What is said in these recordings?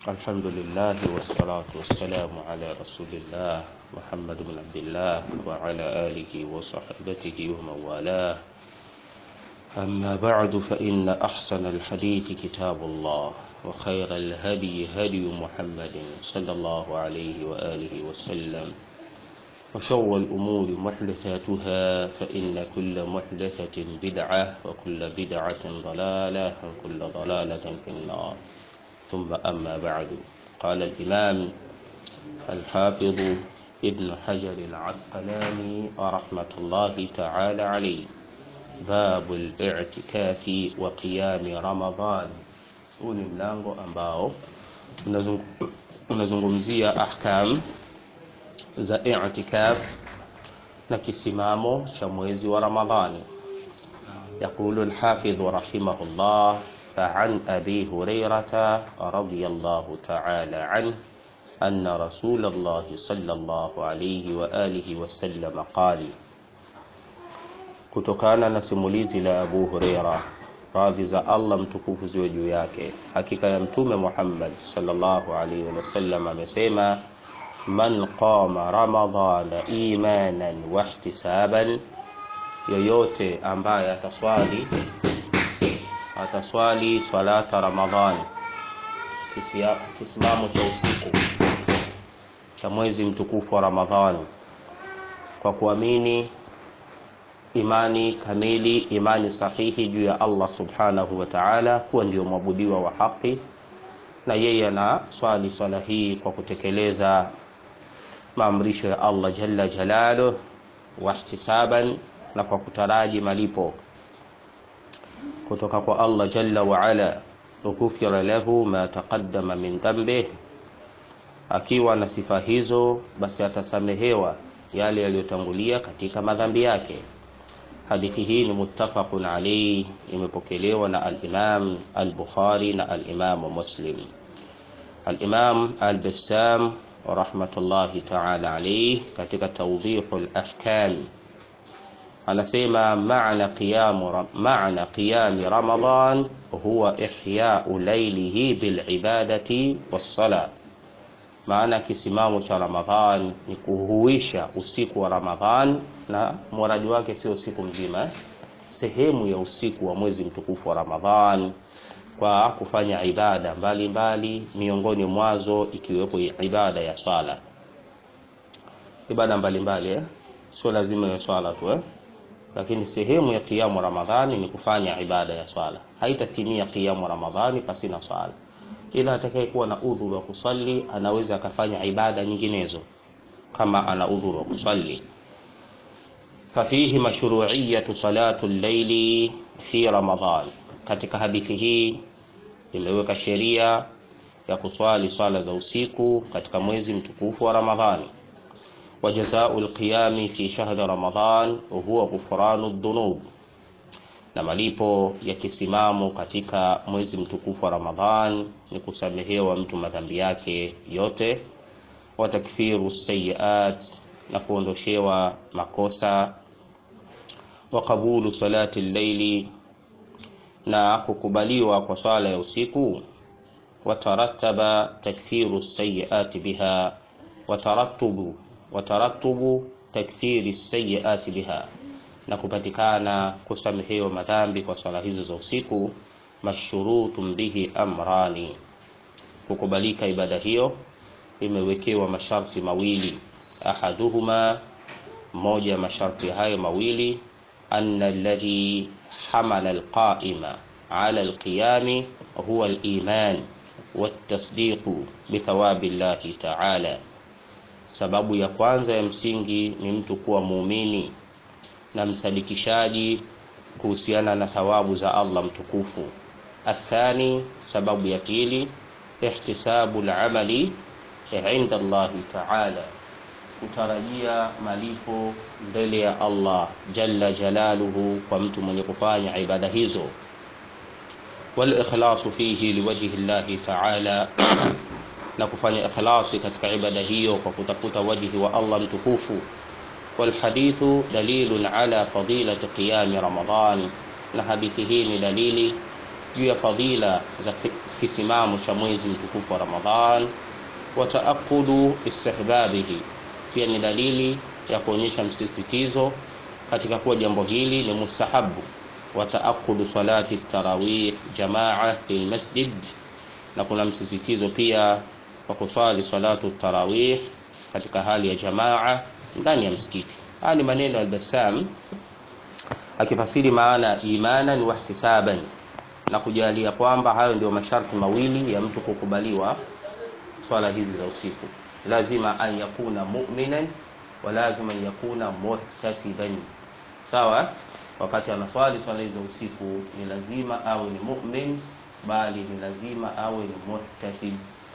الحمد لله والصلاة والسلام على رسول الله محمد بن عبد الله وعلى آله وصحبته ومن والاه أما بعد فإن أحسن الحديث كتاب الله وخير الهدي هدي محمد صلى الله عليه وآله وسلم وشر الأمور محدثاتها فإن كل محدثة بدعة وكل بدعة ضلالة وكل ضلالة في النار ثم أما بعد قال الإمام الحافظ ابن حجر العسقلاني رحمة الله تعالى عليه باب الاعتكاف وقيام رمضان huu ni mlango ambao unazungumzia ahkam za i'tikaf na kisimamo cha mwezi wa Ramadhani. Yaqulu al-Hafidh rahimahullah فعن أبي هريرة رضي الله تعالى عنه أن رسول الله صلى الله عليه وآله وسلم قال kutokana na simulizi la Abu Huraira radhi za Allah mtukufu ziwe juu yake hakika ya mtume Muhammad sallallahu alaihi wasallam amesema man qama ramadhana imanan wa ihtisaban yoyote ambaye ataswali ataswali swalata ramadhani kisimamo cha usiku cha mwezi mtukufu wa ramadhani kwa kuamini imani kamili imani sahihi juu ya Allah subhanahu wa ta'ala kuwa ndio mwabudiwa wa haki na yeye ana swali swala hii kwa kutekeleza maamrisho ya Allah jalla jalaluhu wahtisaban na kwa kutaraji malipo kutoka kwa Allah jalla wa ala ghufira lahu ma taqaddama min dhanbih akiwa na sifa hizo basi atasamehewa yale yaliyotangulia katika madhambi yake hadithi hii ni muttafaqun alayhi imepokelewa na al-Imam al-Bukhari na al-Imam Muslim al-Imam al-Bassam rahmatullahi ta'ala alayhi katika tawdihul ahkam anasema maana qiyam maana qiyam ramadan huwa ihya'u laylihi bil ibadati was sala maana kisimamo cha ramadhan ni kuhuisha usiku wa ramadhan na muradi wake sio usiku mzima sehemu ya usiku wa mwezi mtukufu wa ramadhan kwa kufanya ibada mbalimbali mbali, miongoni mwazo ikiwepo ibada ya swala ibada mbalimbali mbali, eh? sio lazima ya swala tu eh? lakini sehemu ya kiamu ramadhani ni kufanya ibada ya swala haitatimia kiamu ramadhani pasina swala ila atakayekuwa na udhuru wa kusali anaweza akafanya ibada nyinginezo kama ana udhuru wa kusali fafihi mashru'iyatu salatu al-layli fi ramadhan katika hadithi hii imeweka sheria ya kuswali swala za usiku katika mwezi mtukufu wa ramadhani وجزاء القيام في شهر رمضان هو غفران الذنوب na malipo ya kisimamo katika mwezi mtukufu wa Ramadhan ni kusamehewa mtu madhambi yake yote, wa takfiru sayiat, na kuondoshewa makosa, wa qabulu salati llaili, na kukubaliwa kwa swala ya usiku, wa tarattaba takfiru sayiati biha, wa tarattubu wataratubu takfiri sayiati biha, na kupatikana kusamehewa madhambi kwa swala hizo za usiku. Mashurutun bihi amrani, kukubalika ibada hiyo imewekewa masharti mawili. Ahaduhuma, moja ya masharti hayo mawili, anna alladhi hamala alqaima ala alqiyami huwa aliman watasdiqu bithawabi llahi ta'ala Sababu ya kwanza ya msingi ni mtu kuwa muumini na msadikishaji kuhusiana na thawabu za Allah mtukufu. Athani, sababu ya pili, ihtisabu al-amali inda Allahi ta'ala, kutarajia malipo mbele ya Allah jalla jalaluhu kwa mtu mwenye kufanya ibada hizo. Wal ikhlasu fihi liwajhi Allahi ta'ala na kufanya ikhlasi katika ibada hiyo kwa kutafuta wajhi wa Allah mtukufu. Walhadithu dalilun ala fadilati qiyami Ramadhan, na hadithi hii ni dalili juu ya fadhila za kisimamo cha mwezi mtukufu wa Ramadhan wa taakudu istihbabihi, pia ni dalili ya kuonyesha msisitizo katika kuwa jambo hili ni mustahabu. Wa taakudu salati tarawih jamaa fil masjid, na kuna msisitizo pia kwa kuswali salatu tarawih katika hali ya jamaa ndani ya msikiti. Haya ni maneno ya Al-Bassam akifasiri maana imanan wa ihtisaban, na kujalia kwamba hayo ndio masharti mawili ya mtu kukubaliwa swala hizi za usiku. Lazima an yakuna mu'minan wa lazima an yakuna muhtasiban. Sawa, wakati anaswali swala hizi za usiku ni lazima awe ni mu'min, bali ni lazima awe ni muhtasib.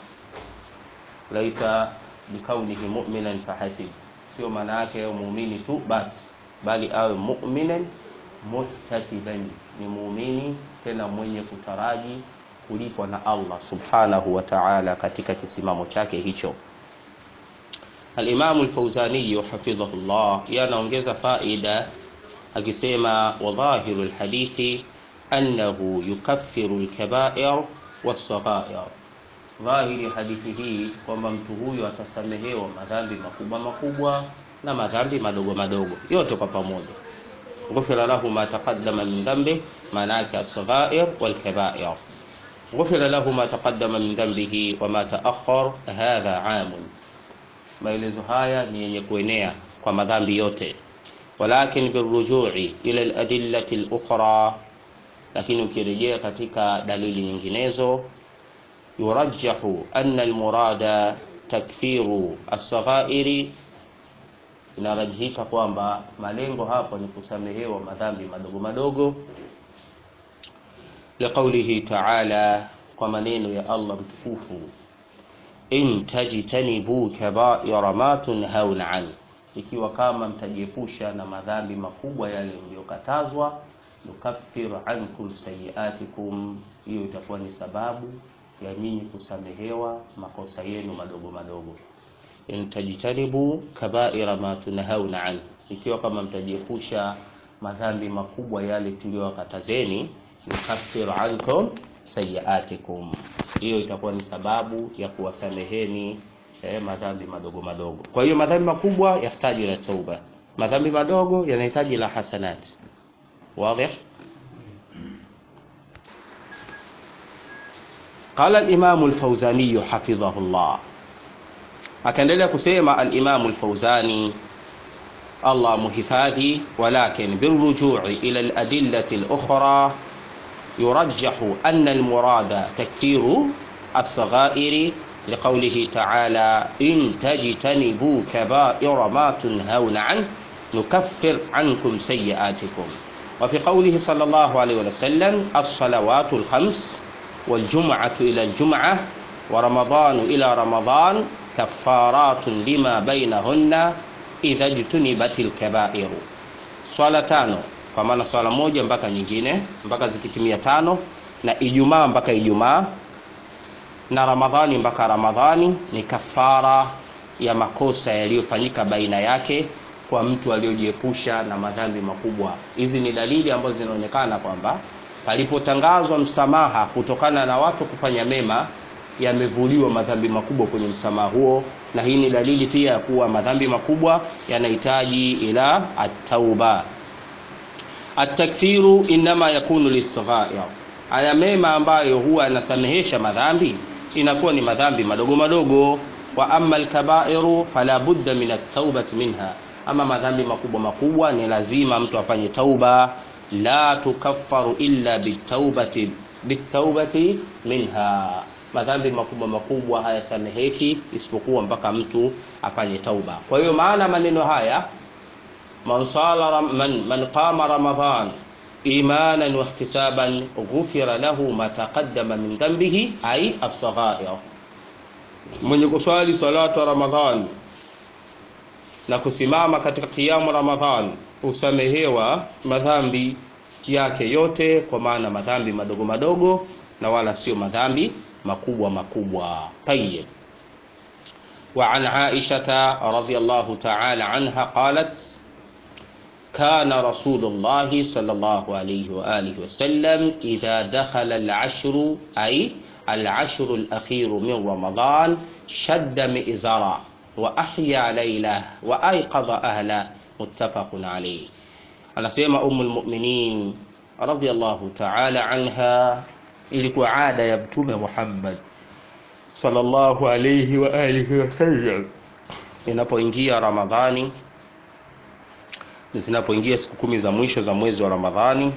Laisa bikaunihi mu'minan fahasib, sio maana yake awe muumini tu basi, bali awe mu'minan muhtasiban, ni muumini tena mwenye kutaraji kulipwa na Allah subhanahu wa ta'ala katika kisimamo chake hicho. Al-Imam al-Fawzani hafidhahullah yanaongeza faida akisema, wa dhahiru al-hadithi annahu yukaffiru al-kaba'ir was-saghair, dhahiri hadithi hii kwamba mtu huyu atasamehewa madhambi makubwa makubwa na madhambi madogo madogo yote kwa pamoja. Ghufira lahu ma taqaddama min dhanbi, maana yake as-saghair wal-kaba'ir ghufira lahu ma taqaddama min dhanbihi wa ma ta'akhkhar, hadha amun. Maelezo haya ni yenye kuenea kwa madhambi yote, walakin birrujui ila aladillati alukhra, lakini ukirejea katika dalili nyinginezo, yurajjahu anna almurada takfiru as-saghairi, inarajihika kwamba malengo hapo ni kusamehewa madhambi madogo madogo liqaulihi ta'ala, kwa maneno ya Allah mtukufu, in tajtanibu kabaira ma tunhauna an, ikiwa kama mtajiepusha na madhambi makubwa yale mliyokatazwa, nukaffiru ankum sayiatikum, hiyo itakuwa ni sababu ya nyinyi kusamehewa makosa yenu madogo madogo. In tajtanibu kabaira ma tunhauna an, ikiwa kama mtajiepusha madhambi makubwa yale tuliyowakatazeni yukaffiru ankum sayiatikum, hiyo itakuwa ni sababu ya kuwasameheni eh, madhambi madogo madogo. Kwa hiyo madhambi makubwa yahitaji la tauba, madhambi madogo yanahitaji la hasanat. Wazi? Qala al-Imam al-Fawzani hafidhahullah, akaendelea kusema al-Imam al-Fawzani Allah muhifadhi, walakin birrujui ila al-adillati al-ukhra yurajjahu anna almurada takfiru as-saghairi liqaulihi ta'ala in tajtanibu kaba'ira ma tunhauna an nukaffir ankum sayyi'atikum wa fi qawlihi sallallahu alayhi wa sallam as-salawatu al-khams wal jum'atu ila al-jum'ah wa ramadanu ila ramadan kaffaratun lima bainahunna idha jtunibatil kaba'iru, swala tano kwa maana swala moja mpaka nyingine mpaka zikitimia tano, na Ijumaa mpaka Ijumaa na Ramadhani mpaka Ramadhani ni kafara ya makosa yaliyofanyika baina yake kwa mtu aliyojiepusha na madhambi makubwa. Hizi ni dalili ambazo zinaonekana kwamba palipotangazwa msamaha kutokana na watu kufanya mema, yamevuliwa madhambi makubwa kwenye msamaha huo, na hii ni dalili pia ya kuwa madhambi makubwa yanahitaji ila at-tauba. Atakfiru inama yakunu lisghair, haya mema ambayo huwa yanasamehesha madhambi inakuwa ni madhambi madogo madogo. Wa amma alkabairu fala budda min at-taubati minha, ama madhambi makubwa makubwa ni lazima mtu afanye tauba. La tukaffaru illa bitaubati bitaubati minha, madhambi makubwa makubwa hayasameheki isipokuwa mpaka mtu afanye tauba. Kwa hiyo maana maneno haya man sala man, man qama ramadan imanan wa ihtisaban ghufira lahu ma taqaddama min dhanbihi ay as-saghair, mwenye kuswali salatu Ramadhan na kusimama katika kiamu Ramadhan husamehewa madhambi yake yote, kwa maana madhambi madogo madogo na wala sio madhambi makubwa makubwa. Tayyib. Wa an Aisha radhiyallahu ta'ala anha qalat kana rasulullahi sallallahu alayhi wa alihi wasallam idha dakhala al-ashru ay al-ashru al-akhiru min ramadan shadda mi'zara wa ahya layla wa ayqadha ahla muttafaqun alayhi anasema ummul mu'minin radiyallahu ta'ala anha ilikuwa ada ya mtume Muhammad sallallahu alayhi wa alihi wasallam inapoingia Ramadhani zinapoingia siku kumi za mwisho za mwezi wa Ramadhani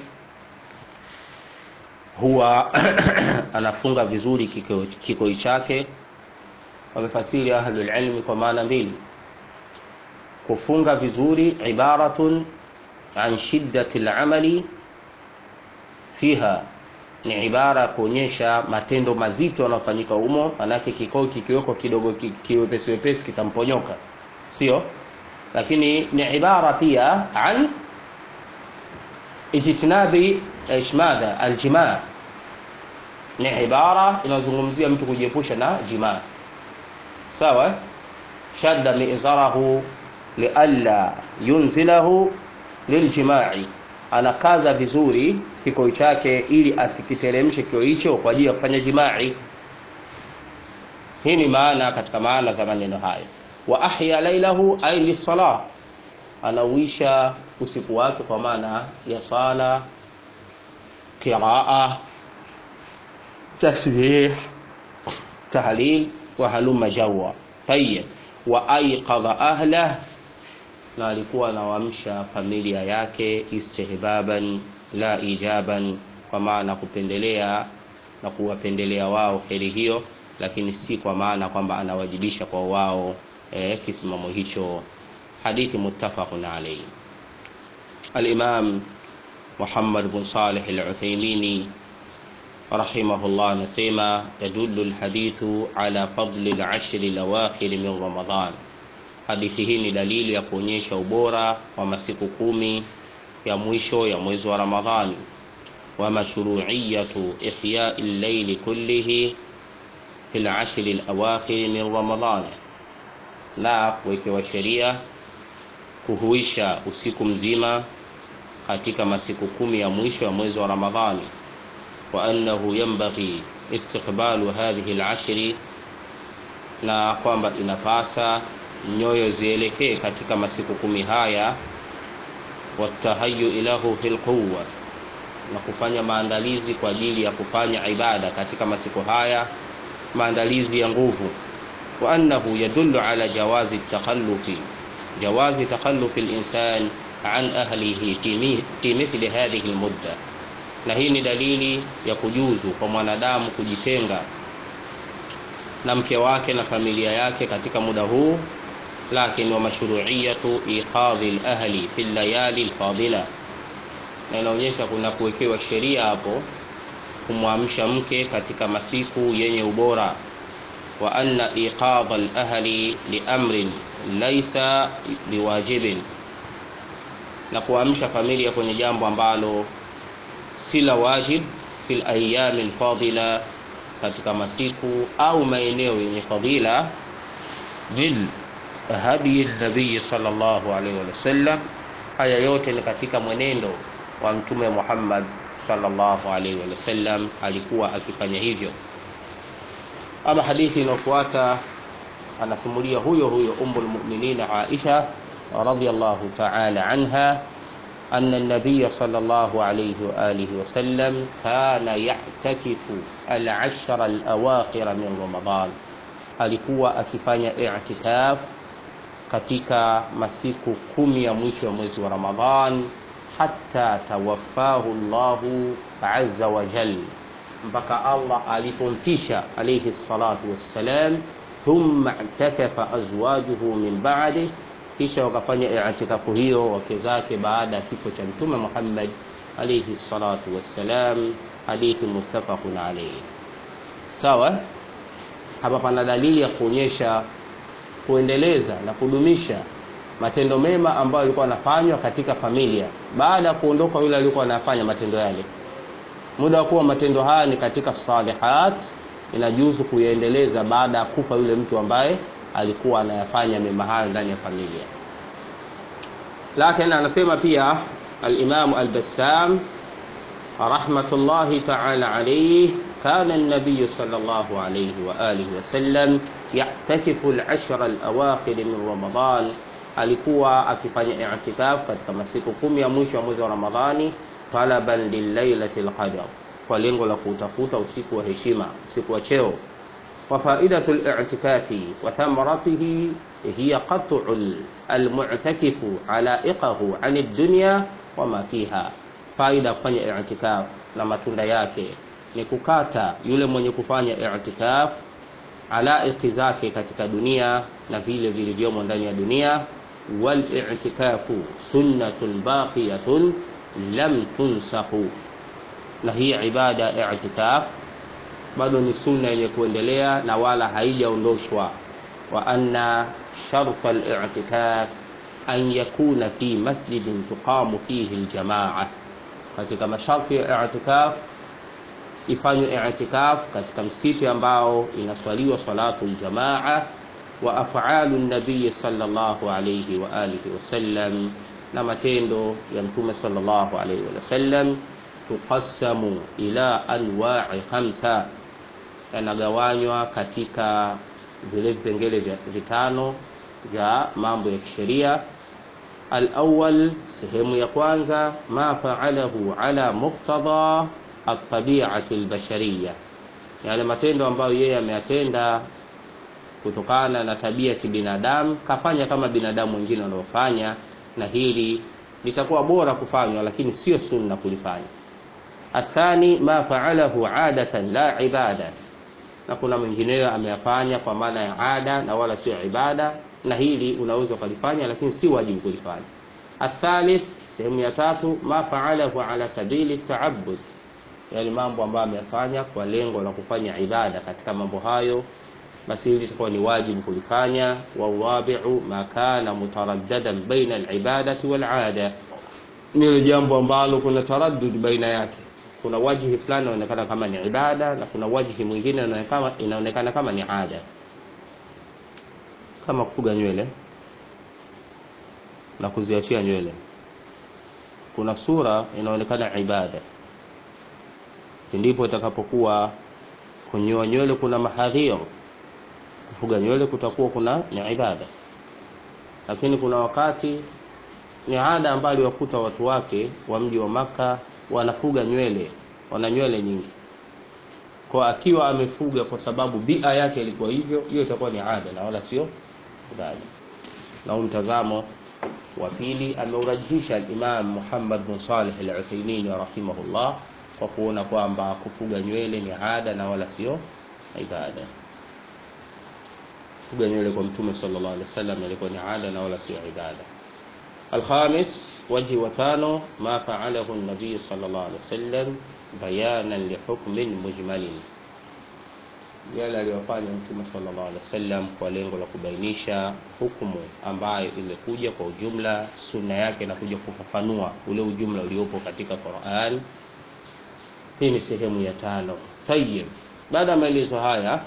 huwa anafunga vizuri kikoi kiko chake. Wamefasiri ahlul ilmi kwa maana mbili. Kufunga vizuri ibaratun an shiddati al-amali fiha, ni ibara ya kuonyesha matendo mazito yanayofanyika humo, manake kikoi kikiwekwa kidogo kiwepesi wepesi kitamponyoka, sio lakini ni ibara pia an ijtinabi ishmadha aljimaa, ni ibara inazungumzia mtu kujiepusha na jimaa. Sawa, shadda mi'zarahu lialla yunzilahu liljimai, anakaza vizuri kikoi chake ili asikiteremshe kikoi hicho kwa ajili ya kufanya jimai. Hii ni maana katika maana za maneno hayo wa ahya lailahu ay lisalah, anauisha usiku wake kwa maana ya sala, qiraa, tasbih, tahlil wa halumma jawa. Tayyib, wa ayqadha ahlah, na alikuwa anawaamsha familia yake istihbaban la ijaban, kwa maana kupendelea na kuwapendelea wao heri hiyo, lakini si kwa maana kwamba anawajibisha kwa wao eh, kisimamo hicho. Hadithi muttafaqun alayhi. Al-Imam Muhammad bin Salih al-Uthaymeen rahimahullah anasema yadullu al-hadithu ala fadli al-ashr al-awakhir min Ramadan. Hadithi hii ni dalili ya kuonyesha ubora wa masiku kumi ya mwisho ya mwezi wa Ramadhani wa mashru'iyatu ihya'i al-layli kullihi fil ashr al-awakhir min Ramadan na kuwekewa sheria kuhuisha usiku mzima katika masiku kumi ya mwisho ya mwezi wa Ramadhani, wa annahu yanbaghi istiqbalu hadhihi al-ashri, na kwamba inapasa nyoyo zielekee katika masiku kumi haya, watahayu ilahu fil quwwa, na kufanya maandalizi kwa ajili ya kufanya ibada katika masiku haya, maandalizi ya nguvu وأنه يدل على جواز التخلف جواز تخلف الإنسان عن أهله في مثل هذه المدة na hii ni dalili ya kujuzu kwa mwanadamu kujitenga na mke wake na familia yake katika muda huu, lakini wa mashru'iyatu iqadhi al-ahli fi layali al-fadila, na inaonyesha kuna kuwekewa sheria hapo kumwamsha mke katika masiku yenye ubora wa anna iqadha al-ahli li amrin laysa biwajibin, na kuamsha familia kwenye jambo ambalo si la wajib fil ayami al-fadila, katika masiku au maeneo yenye fadila, min hadi nabii sallallahu alaihi wasallam. Haya yote ni katika mwenendo wa Mtume Muhammad sallallahu alaihi wasallam, alikuwa akifanya hivyo. Ama hadithi inayofuata anasimulia huyo huyo Ummul Mu'minin Aisha radhiyallahu ta'ala anha أن النبي صلى الله عليه وآله وسلم كان يعتكف العشر الأواخر من رمضان alikuwa akifanya i'tikaf katika masiku kumi ya mwisho ya mwezi wa Ramadhan hatta tawaffahu Allahu azza wa jal, mpaka Allah alipomfisha alayhi salatu wassalam. Thumma i'takafa azwajuhu min ba'di kisha wakafanya i'tikafu hiyo wake zake baada ya kifo cha Mtume Muhammad alayhi salatu wassalam. Hadithi muttafaqun alayhi. Sawa, hapa pana dalili ya kuonyesha kuendeleza na kudumisha matendo mema ambayo yalikuwa yanafanywa katika familia baada ya kuondoka yule aliyekuwa anafanya matendo yale. Muda wa kuwa matendo haya ni katika salihat, inajuzu kuyaendeleza baada ya kufa yule mtu ambaye alikuwa anayafanya mema hayo ndani ya familia. lakini anasema pia alimamu albassam rahmatullahi taala alaihi كان النبي صلى الله عليه وآله وسلم يعتكف العشر الأواخر من رمضان alikuwa akifanya i'tikaf katika masiku kumi ya mwisho wa mwezi wa Ramadhani talaban lilailati lqadar, kwa lengo la kutafuta usiku wa heshima, usiku wa cheo. Wa faidatu li'tikafi wa thamaratihi hiya qat'u almu'takifu alaiqahu ani dunya wa ma fiha, faida ya kufanya i'tikaf na matunda yake ni kukata yule mwenye kufanya i'tikaf alaiki zake katika dunia na vile vilivyomo ndani ya dunia. Wal i'tikafu sunnatun baqiyatun lam tunsahu, na hii ibada ya i'tikaf bado ni sunna yenye kuendelea na wala haijaondoshwa. Wa anna sharta al-i'tikaf an yakuna fi masjidin tuqamu fihi al-jamaa, katika masharti ya i'tikaf ifanywe i'tikaf katika msikiti ambao inaswaliwa salatu aljamaa wa af'alu nabiy sallallahu alayhi wa alihi wasallam, na matendo ya mtume sallallahu alayhi wasallam tuqassamu ila anwa'i khamsa, yanagawanywa katika vile vipengele vya vitano vya mambo ya kisheria. Al-awwal, sehemu ya kwanza, ma fa'alahu ala muqtada atabiati albashariya, yale matendo ambayo yeye ameyatenda kutokana na tabia ya kibinadamu, kafanya kama binadamu wengine wanaofanya, na hili litakuwa bora kufanywa, lakini sio sunna kulifanya. Athani ma faalahu adatan la ibada, na kuna mwingineyo ameyafanya kwa maana ya ada na wala sio ibada, na hili unaweza ukalifanya, lakini si wajibu kulifanya. Athalith, sehemu ya tatu, ma faalahu ala sabili taabud yale mambo ambayo ameyafanya kwa lengo la kufanya ibada. Katika mambo hayo, basi hili litakuwa ni wajibu kulifanya. Wawabiu ma kana mutaraddadan baina alibadati walada, nilo jambo ambalo kuna taraddud baina yake. Kuna wajhi fulani inaonekana kama ni ibada na kuna wajhi mwingine inaonekana kama ni ada, kama kufuga nywele na kuziachia nywele. Kuna sura inaonekana ibada ndipo itakapokuwa kunyoa nywele kuna mahadhir, kufuga nywele kutakuwa kuna ni ibada. Lakini kuna wakati ni ada ambayo aliwakuta watu wake wa mji wa Maka wanafuga nywele, wana nywele nyingi, kwa akiwa amefuga kwa sababu bia yake ilikuwa hivyo, hiyo itakuwa ni ada na wala sio ibada. Na huu mtazamo wa pili ameurajihisha al-Imam Muhammad bin Salih al-Uthaymeen rahimahullah kwa kuona kwamba kufuga nywele ni ada na wala sio ibada. Kufuga nywele kwa Mtume sallallahu alaihi wasallam ilikuwa ni ada na wala sio ibada. Alkhamis, wajhi wa tano, ma faalahu an-nabiy sallallahu alaihi wasallam bayanan li hukmin mujmalin, yale aliyofanya Mtume sallallahu alaihi wasallam kwa lengo la kubainisha hukumu ambayo imekuja kwa ujumla. Sunna yake inakuja kufafanua ule ujumla uliopo katika Qur'an. Hii ni sehemu ya tano. Tayyib, baada ya maelezo haya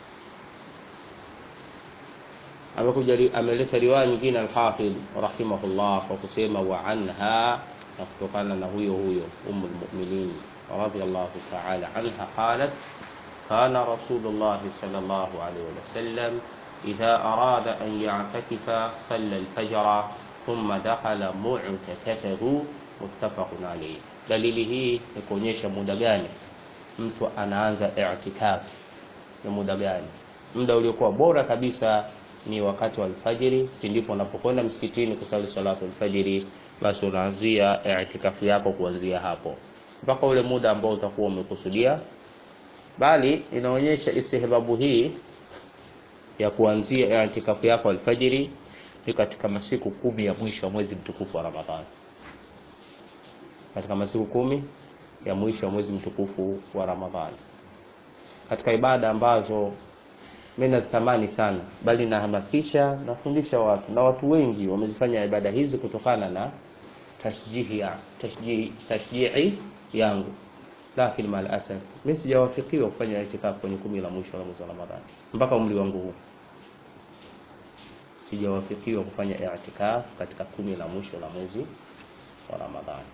amekuja ameleta riwaya nyingine Alhafidh rahimahullah kwa kusema wa anha, na kutokana na huyo huyo Ummul Mu'minin radhiyallahu ta'ala anha qalat kana Rasulullah sallallahu alayhi wa sallam idha arada an ya'takifa salla al-fajra thumma dakhala mu'takafahu muttafaqun alayhi. Dalili hii ni kuonyesha muda gani mtu anaanza i'tikaf, ni muda gani. Muda uliokuwa bora kabisa ni wakati wa alfajiri, ndipo unapokwenda msikitini kusali salatu alfajiri, basi unaanzia i'tikafu yako kuanzia hapo mpaka ule muda ambao utakuwa umekusudia. Bali inaonyesha istihbabu hii ya kuanzia i'tikafu yako alfajiri ni katika masiku kumi ya mwisho wa mwezi mtukufu wa Ramadhani katika masiku kumi ya mwisho wa mwezi mtukufu wa Ramadhani, katika ibada ambazo mimi nazitamani sana, bali nahamasisha, nafundisha watu na watu wengi wamezifanya ibada hizi kutokana na tashjihi ya tashjihi tashjihi yangu, lakini mal asaf mimi sijawafikiwa kufanya itikafu kwenye kumi la mwisho la mwezi wa Ramadhani mpaka umri wangu huu. sijawafikiwa kufanya i'tikaf katika kumi la mwisho la mwezi wa Ramadhani.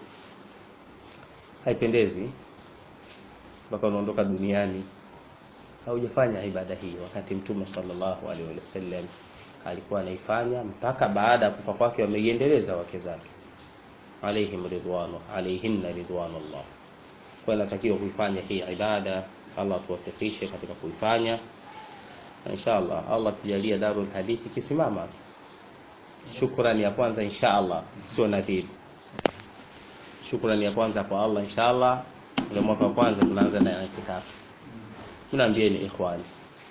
Haipendezi mpaka unaondoka duniani haujafanya ibada hii, wakati Mtume sallallahu alaihi wasallam alikuwa anaifanya mpaka baada ya kufa kwake, wameiendeleza wake zake alaihim ridwanu alaihinna ridwanullah. Kwa inatakiwa kuifanya hii ibada, Allah tuwafikishe katika kuifanya inshallah. Allah tujalie Darul Hadithi kisimama. Shukrani ya kwanza inshallah, sio nadhiri. Shukrani ya kwanza kwa Allah inshallah. Ule mwaka wa kwanza tunaanza na itikafu. Mnaambieni ikhwani,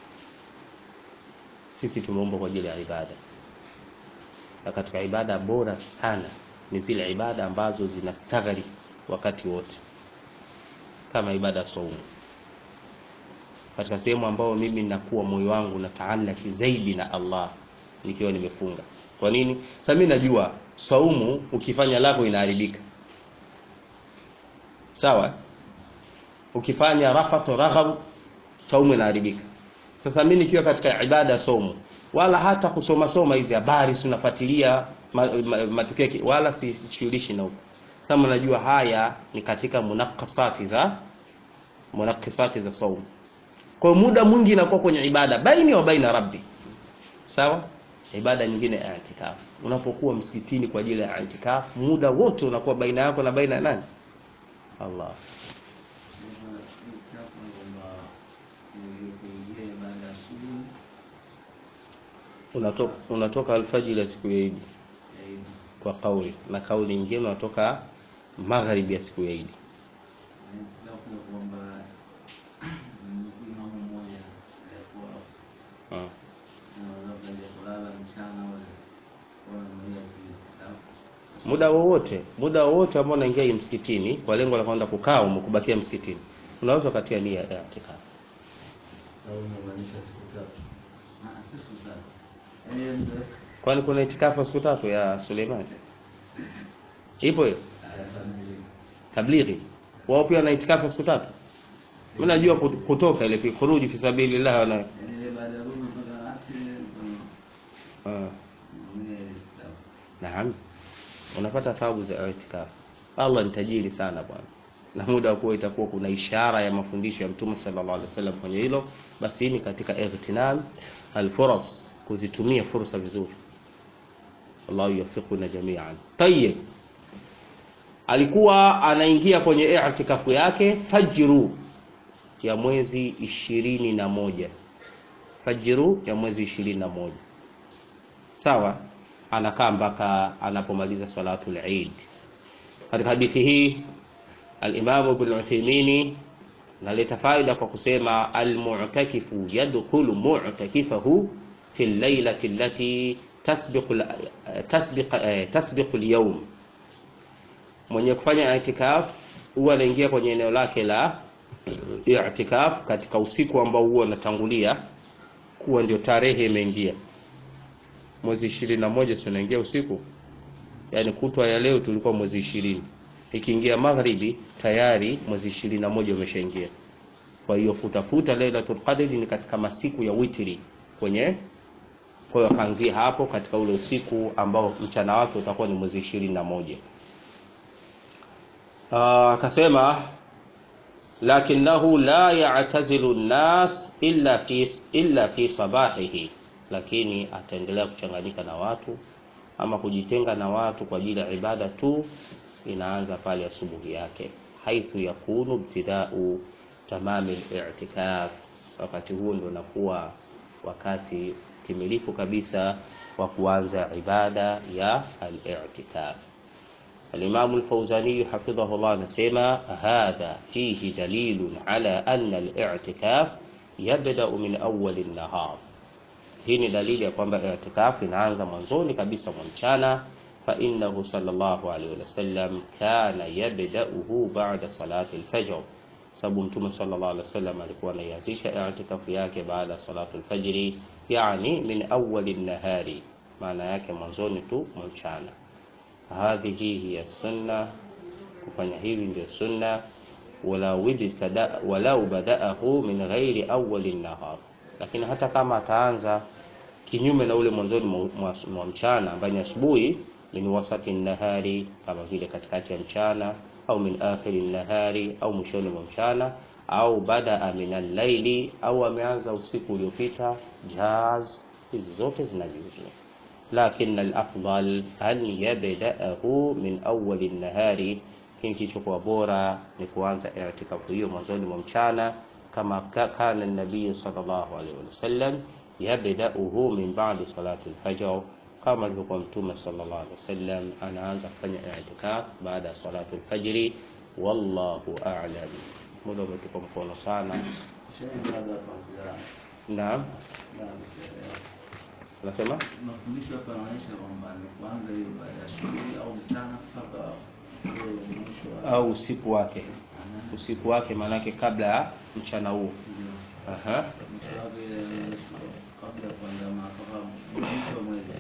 sisi tumeumbwa kwa ajili ya ibada, na katika ibada bora sana ni zile ibada ambazo zinastaghari wakati wote, kama ibada ya saumu, katika sehemu ambayo mimi ninakuwa moyo wangu nataalaki zaidi na Allah nikiwa nimefunga. Kwa nini? Sasa mimi najua saumu ukifanya lako inaharibika, sawa. Ukifanya rafathu raghab, saumu inaharibika. Sasa mimi nikiwa katika ibada ya saumu, wala hata kusoma soma hizi habari si unafuatilia matukio ma, ma, wala sishughulishi na huko. Sasa mnajua haya ni katika munakasati za munakasati za saumu. Kwa muda mwingi inakuwa kwenye ibada baini wa baina rabbi, sawa. Ibada nyingine ya i'tikaf, unapokuwa msikitini kwa ajili ya i'tikaf, muda wote unakuwa baina yako na baina ya nani? Allah. Unatoka, unatoka alfajiri ya siku ya Idi kwa kauli na kauli nyingine unatoka magharibi ya siku ya Idi. Muda wowote muda wowote ambao unaingia msikitini kwa lengo la kwenda kukaa umekubakia msikitini, unaweza ukatia nia ya i'tikaf. Kwani kuna itikafu siku tatu ya Suleiman? Ipo hiyo tablighi, wao pia wana itikafu siku tatu. Mimi najua kutoka ile fi khuruji fi sabilillah wana Naam, unapata thawabu za itikafu. Allah ni tajiri sana bwana, na muda wa kuwa itakuwa kuna ishara ya mafundisho ya Mtume sallallahu alaihi wasallam kwenye hilo, basi ni katika igtinam alfuras, kuzitumia fursa vizuri. Allah yuwaffiquna jami'an. Tayyib, alikuwa anaingia kwenye i'tikafu yake fajru ya mwezi ishirini na moja fajru ya mwezi ishirini na moja sawa anakaa mpaka anapomaliza salatul Eid. Katika hadithi hii al-Imam Ibn Uthaymeen naleta faida kwa kusema al-mu'takifu yadkhulu mu'takifahu fi al-lailati allati tasbiqu tasbiq tasbiqu al-yawm, mwenye kufanya i'tikaf huwa anaingia kwenye eneo lake la i'tikaf katika usiku ambao huwa unatangulia kuwa ndio tarehe imeingia mwezi ishirini na moja tunaingia usiku, yaani kutwa ya leo tulikuwa mwezi ishirini, ikiingia magharibi tayari mwezi ishirini na moja umeshaingia. Kwa hiyo kutafuta Lailatul Qadr ni katika masiku ya witri kwenye, kwa hiyo akaanzia hapo katika ule usiku ambao mchana wake utakuwa ni mwezi ishirini na moja. Akasema lakinahu la ya'tazilu nnas illa fi illa fi sabahihi lakini ataendelea kuchanganyika na watu ama kujitenga na watu kwa ajili ya ibada tu, inaanza pale asubuhi yake, haithu yakunu ibtidau tamami al-i'tikaf. Wakati huo ndio nakuwa wakati timilifu kabisa wa kuanza ibada ya al-i'tikaf. Al-Imam al-Fawzani hafidhahu Allah anasema hadha fihi dalilun ala anna al-i'tikaf yabda'u min awwal an-nahar hii ni dalili ya kwamba i'tikaf inaanza mwanzoni kabisa mwa mchana. Fa innahu sallallahu alaihi wasallam kana yabda'uhu ba'da salati al-fajr, sababu Mtume sallallahu alaihi wasallam alikuwa anaianzisha i'tikafu yake baada ya salatu al-fajr, yani min awwal an-nahari, maana yake mwanzoni tu mwa mchana. Hadhihi hiya sunna, kufanya hili ndio sunna. Walau bada'ahu min ghairi awwal an-nahar lakini hata kama ataanza kinyume na ule mwanzoni mwa, mwa, mwa mchana ambaye ni asubuhi min wasati nahari kama vile katikati ya mchana au min akhiri nahari au mwishoni mwa mchana au badaa min allaili au ameanza usiku uliopita jaz hizi zote zinajuzu lakin alafdal an yabdaahu min awali nahari lakini kilichokuwa bora ni kuanza itikafu hiyo mwanzoni mwa mchana kama ka- kana nabii sallallahu alaihi wasallam yabdauhu min ba'di salati alfajr kama alivyokuwa mtume sallallahu alaihi wasallam anaanza kufanya itikaf baada ya salatu alfajri wallahu a'lam muda umetupa mkono sana naam nasema mafundisho hapa yanaonyesha kwamba ni kuanza hiyo baada ya shughuli au mchana mpaka ule mwisho wa au usiku wake Aha. usiku wake maanake kabla ya mchana huo Ndio. Aha. mwisho wake ile inaonyesha kabla ya kuanza mpaka mwisho wa mwezi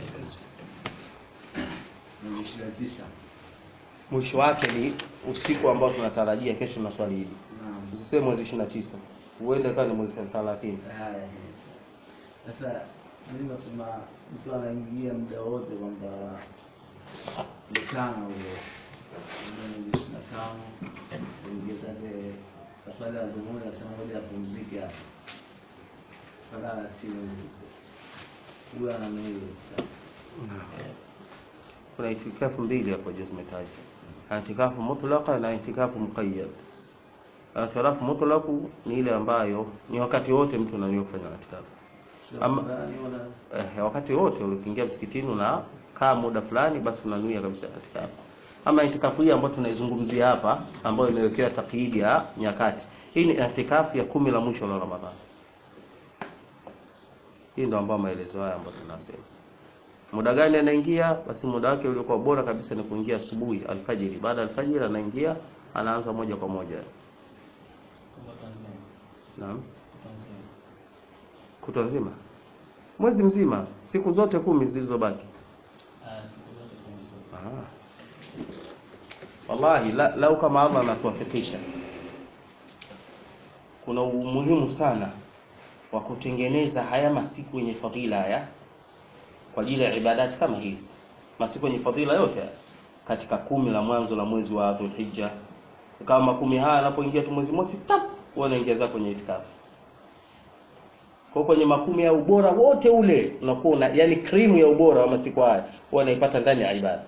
mwezi ishirini na tisa mwisho wake ni usiku ambao tunatarajia kesho na swali hili Naam. usiseme mwezi ishiri na tisa huenda ikawa ni mwezi thelathini Haya, yes. Sasa mimi nasema mtu anaingia muda wote kwamba mchana huo muda mwezi ishirini na tano ingia zake kafala ya dhuhuri anasema moja apumzike hapa mpaka alasiri huyo ana mwili kuna itikafu mbili hapo juu zimetajwa itikafu mutlaqa na itikafu muqayyad itikafu mutlaqu ni ile ambayo ni wakati wote mtu anaweza kufanya itikafu Ama- eh, wakati wote ukiingia msikitini unakaa muda fulani basi unanuia kabisa itikafu ama itikafu hii ambayo tunaizungumzia hapa ambayo imewekewa takyidi ya nyakati hii ni itikafu ya kumi la mwisho la Ramadhani hii ndio ambayo maelezo haya ambayo tunasema muda gani anaingia basi muda wake uliokuwa bora kabisa ni kuingia asubuhi alfajiri baada ya alfajiri anaingia anaanza moja kwa moja naam kutwa nzima mwezi mzima siku zote kumi zilizobaki Ah. wallahi la, lau kama Allah anatuwafikisha kuna umuhimu sana wa kutengeneza haya masiku yenye fadhila haya kwa ajili ya ibadati kama hizi masiku yenye fadhila yote haya katika kumi la mwanzo la mwezi wa Dhulhijja kama kumi haya anapoingia tu mwezi mosi tap wewe unaingia zako kwenye itikafu kwa kwenye makumi ya ubora wote ule unakuwa una, yani krimu ya ubora wa masiku haya huwa unaipata ndani ya ibada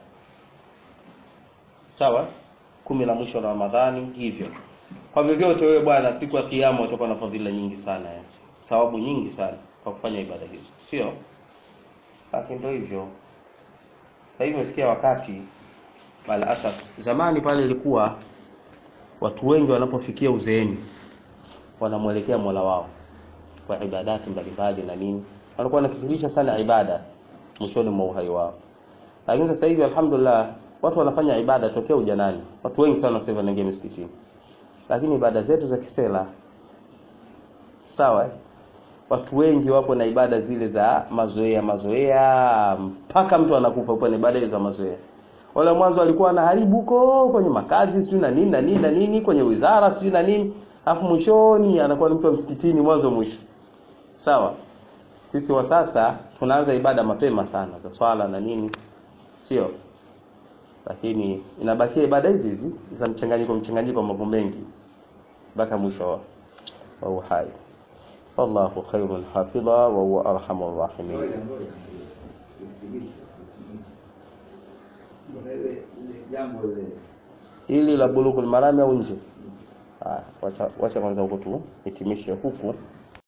sawa kumi la mwisho la Ramadhani hivyo kwa vyovyote wewe bwana siku ya kiyama utakuwa na fadhila nyingi sana ya thawabu nyingi sana kwa kufanya ibada hizo sio lakini ndio hivyo sasa hivi imefikia wakati bala asaf zamani pale ilikuwa watu wengi wanapofikia uzeeni wanamwelekea Mola wao kwa ibadati mbalimbali na nini walikuwa wanakithirisha sana ibada mwishoni mwa uhai wao lakini sasa hivi alhamdulillah watu wanafanya ibada tokea ujanani watu wengi sana sasa hivi wanaingia misikitini lakini ibada zetu za kisela sawa eh? watu wengi wapo na ibada zile za mazoea mazoea mpaka mtu anakufa upo na ibada hizo za mazoea wale mwanzo walikuwa wanaharibu huko kwenye makazi sijui na nini na nini na nini kwenye wizara sijui na nini alafu mwishoni anakuwa ni mtu wa msikitini mwanzo mwisho sawa sisi wa sasa tunaanza ibada mapema sana za swala na nini sio lakini inabakia ibada hizi hizi za mchanganyiko mchanganyiko wa mambo mengi mpaka mwisho wa- wa uhai wallahu khairun hafidha wa huwa arhamur rahimin Ngoja, ngoja. Usikilize. Kuna ile ile jambo ile ili la bulugul marami au nje Ah, wacha wacha kwanza huko tu hitimishe huku